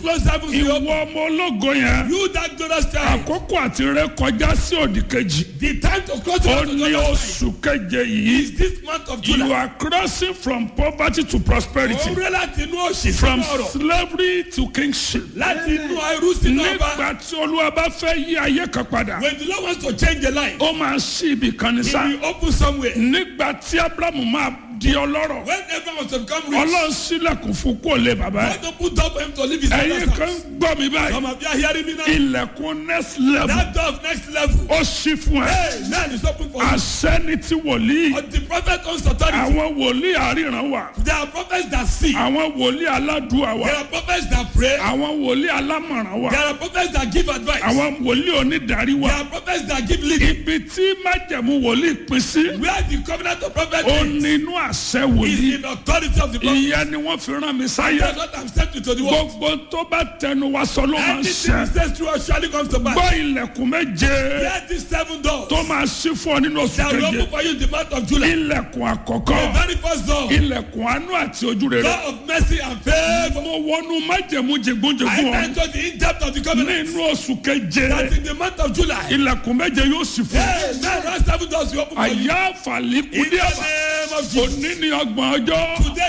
close heavens will open. ìwọ ọmọ ológo yẹn You that glorious time. àkókò àti ré kọjá sí òdì kejì The time to cross the ó heavens ní glorious oṣù keje yìí is this month of you July. are crossing from poverty to prosperity Òwúrẹ́ láti inú òṣì from sínú ọ̀rọ̀. slavery to kingship Láti inú ẹrú sínú ọba. nígbà tí olúwa bá fẹ́ yí ayé kan padà When the Lord wants to change a life, ó máa ṣí ibì kan ní he sá will open somewhere. nígbà tí abrahamu máa di ọlọ́rọ̀ When everyone wants to become rich, ọlọ́run sílẹ̀kùn fún kó lè bàbá ẹ̀ God opened up for him to live his ẹ̀yin father's kan house. gbọ́ mi báyìí Some of you are hearing me now. ilẹ̀kùn next level That door of next level. ó ṣí fún ẹ Hey, man is open for you. àṣẹ́ni tí wòlíì But the prophet owns authority. àwọn wòlíì àríran wà There are prophets that see. àwọn wòlíì aládùúà wà There are prophets that pray. àwọn wòlíì alámọ̀ràn wà There are prophets that give advice. àwọn wòlíì onídàárí wà There are prophets that give leading. ibi tí májẹ̀mú wòlíì pín sí Where the covenant of prophet ó is, nínú àṣẹ is wòlíì in authority of the prophet. ìyẹn ni wọ́n fi rán mi sáyé That's what I'm sent to the world. gbogbo tó bá tẹnu wa sọ ló máa ń Anything ṣẹ he says to us surely comes to pass. gbọ́ ilẹ̀kùn méje Hear these seven doors. tó máa ṣí fún ọ nínú oṣù That will keje open for you in the month of July. ilẹ̀kùn àkọ́kọ́ The very first door. ilẹ̀kùn àánú àti ojú rere Door of mercy and favor. mo wọnú májẹ̀mú I jẹgúnjẹgún ọ enter the in-depth of the covenant. nínú oṣù keje That in the month of July. ilẹ̀kùn méje yóò ṣí fún ọ Hey, man, those seven doors will open for you. àyà In àfàlíkúdí the àbá name of Jesus. òní ní ọgbọ̀n ọjọ́ Today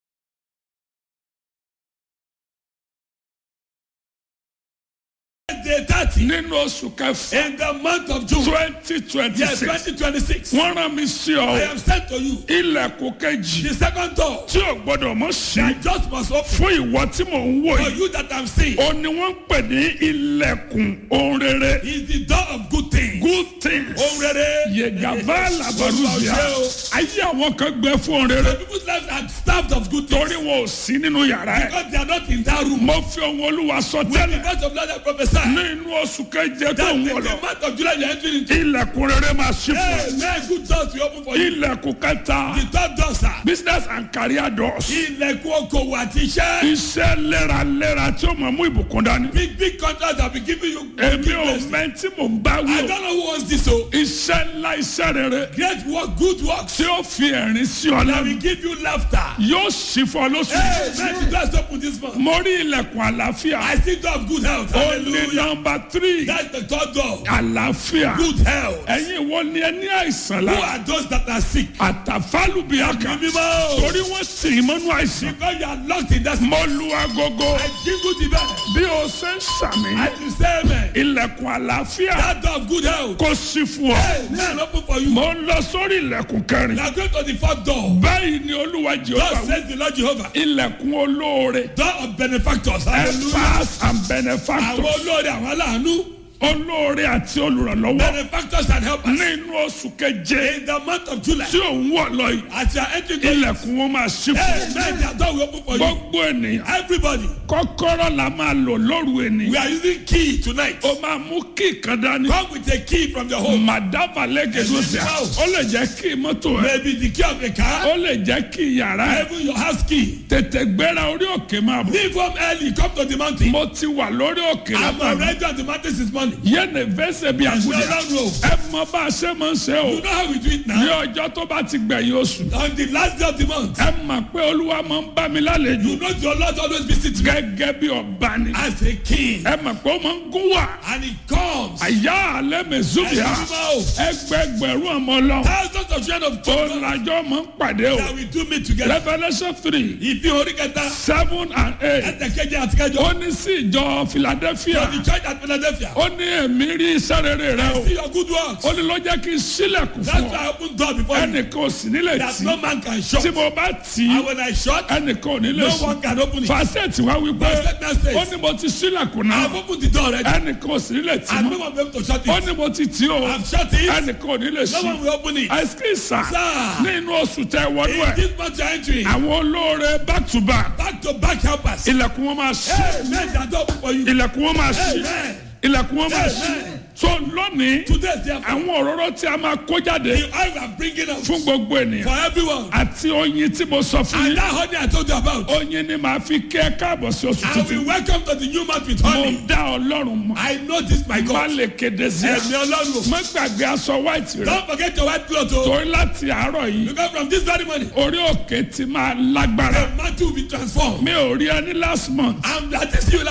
day thirty. nínú oṣù kẹfà In the month of June. twenty twenty Yes, six twenty twenty-six. wọ́n rán mi sí ọ I am sent to you. ilẹ̀kùn kejì The second door. tí ò gbọ́dọ̀ mọ̀ sí That just must open. fún ìwọ tí mò ń wò For yìí you that I'm seeing. ó ní wọ́n ń pè ní ilẹ̀kùn ohun rere Is the door of good things. good things Ohun rere. yegava labaruzia ayé àwọn kan gbẹ fún ohun The rere people's lives are starved of good things. torí wọn ò sí nínú yàrá ẹ Because they are not in that room. mo fi ohun olúwa sọ With the tẹ́lẹ̀ voice of Lord I prophesy. ní inú oṣù keje tó That ń in wọ̀ the lọ month of July you are entering into. ilẹ̀kùn rere máa ṣí fún Hey, ẹ man, good doors will open for you. ilẹ̀kùn kẹta The third door, sir. business and career doors Ilẹ̀kùn okòwò àti iṣẹ́. iṣẹ́ léraléra tí ó mọ̀ mú ìbùkún dání Big big contracts have been giving you. èmi big ò blessings. mẹ́ tí mò ń bá wí I o don't know who wants this o. iṣẹ́ ńlá iṣẹ́ rere Great work, good works. tí ó fi ẹ̀rín sí ọ That lẹ́nu will give you laughter. yóò ṣí fún ọ lóṣù Hey, man, the doors open this month. mo rí ilẹ̀kùn àlàáfíà I still don't have good health. ó ní Hallelujah. nọmba tírì That's the third door. àlàáfíà Good health. ẹ̀yin wo ni ẹ ní àìsàn Who la are those that are sick? àtàfálùbíàkà Ẹ̀mí mímọ́. torí wọ́n sì í mọ́nú àìsàn Because you are locked in that. mo lu agogo I jingle the bell. bí o ṣe ń sàmì I will say amen. ilẹ̀kùn àlàáfíà That door of good health. kò sí fún ọ Hey, man, open for you. mo ń lọ sórí ilẹ̀kùn kẹrin You are going to the fourth door. báyìí ni olúwa God jehova wí. says the Lord Jehovah. ilẹ̀kùn olóore Door of benefactors. Hallelujah. helpers and Àwọn benefactors olóore àwọn aláàánú. olóore àti olùrànlọ́wọ́ Benefactors and helpers. nínú oṣù keje In the month of July. tí òun wọ̀ lọ yìí As you are entering the ilẹ̀kùn wọn máa ṣí Hey, fún man, their door will open for you. gbogbo ènìyàn Everybody. kọ́kọ́rọ́ la máa lò lóru We ènìyàn are using key tonight. ó máa mú kí kan dání Come with a key from the home. màdàbà lẹ́gẹ̀dọ́sẹ̀ ó lè jẹ́ kí mọ́tò ẹ̀ Maybe the key of a car. ó lè jẹ́ kí yàrá ẹ̀ Even your house key. tètè gbéra orí òkè máa bọ̀ Leave home early. Come to the mountain. mo ti wà lórí òkè I'm látàrí already on the mountain this morning. yéèni fẹsẹ̀ bí There's no àgùdà wrong road. ẹ mọ bá a ṣe máa ń ṣe o You know how we do it ní now? ọjọ́ tó bá ti gbẹ̀yìn oṣù On the last day of the month. ẹ mọ̀ pé olúwa máa ń bá mi lálejò You know your Lord always visits me gẹ́gẹ́ bí ọba ni as a king. ẹ mọ̀ pé ó máa ń gún wà And he comes. àyà alẹ́ mẹ́sùbíà Ẹ̀sìn mímọ́. ẹgbẹgbẹ̀rún ọmọ lọ Thousands of children of ó children lajọ́ máa ń pàdé o that we do meet together. revolution three Ìfi orí kẹta. seven and eight Ẹ̀tẹ̀kẹ́jẹ àti kẹjọ. ó ní sí ìjọ philadelphia For the church at Philadelphia. ó ní èmi rí iṣẹ́ rere rẹ o See your good works. ó ní ló jẹ́ kí n sílẹ̀kùn That's fún why ọ I open door before you. ẹnìkan ò sì nílẹ̀ That tì no man can shut. tí mo bá tì í And when I shut, ẹnìkan ò ní lè no sùn one can open it. fàṣẹtì wá wípé Fàṣẹtì náà says, ó ní mo ti sílẹ̀kùn náà I've opened the door already. ẹnìkan ò sì ní lè tì And mọ́ no one will be able to shut ó it. ní mo ti tì ó I've shut it. ẹnìkan ò ní lè No ṣí one will open it. àìsíkìsà Sir. ní inú oṣù tẹ wọnú In ẹ this month you're entering. àwọn olóore back to back Back to back helpers. ilẹ̀kùn wọn máa ṣí Amen. That door open for you. ilẹ̀kùn wọn máa ṣí Amen. ilẹ̀kùn wọn máa ṣí Amen. so lónìí Today, therefore, àwọn òróró tí a máa kó jáde the oil we are bringing out fún gbogbo ènìyàn for everyone. àti oyin tí mo sọ fún And yín that honey I told you about. oyin ni màá fi kẹ́ káàbọ̀ sí oṣù I tuntun will welcome to the new month with mo honey. dá ọlọ́run mọ́ I know this my má God. lè kéde sí ẹ Ẹ̀mí Ọlọ́run. má gbàgbé aṣọ white rẹ Don't forget your white cloth o. torí láti àárọ̀ yìí Because from this very morning, orí òkè ti máa lágbára the mantle will be transformed. mi ò rí ẹni last month And that is you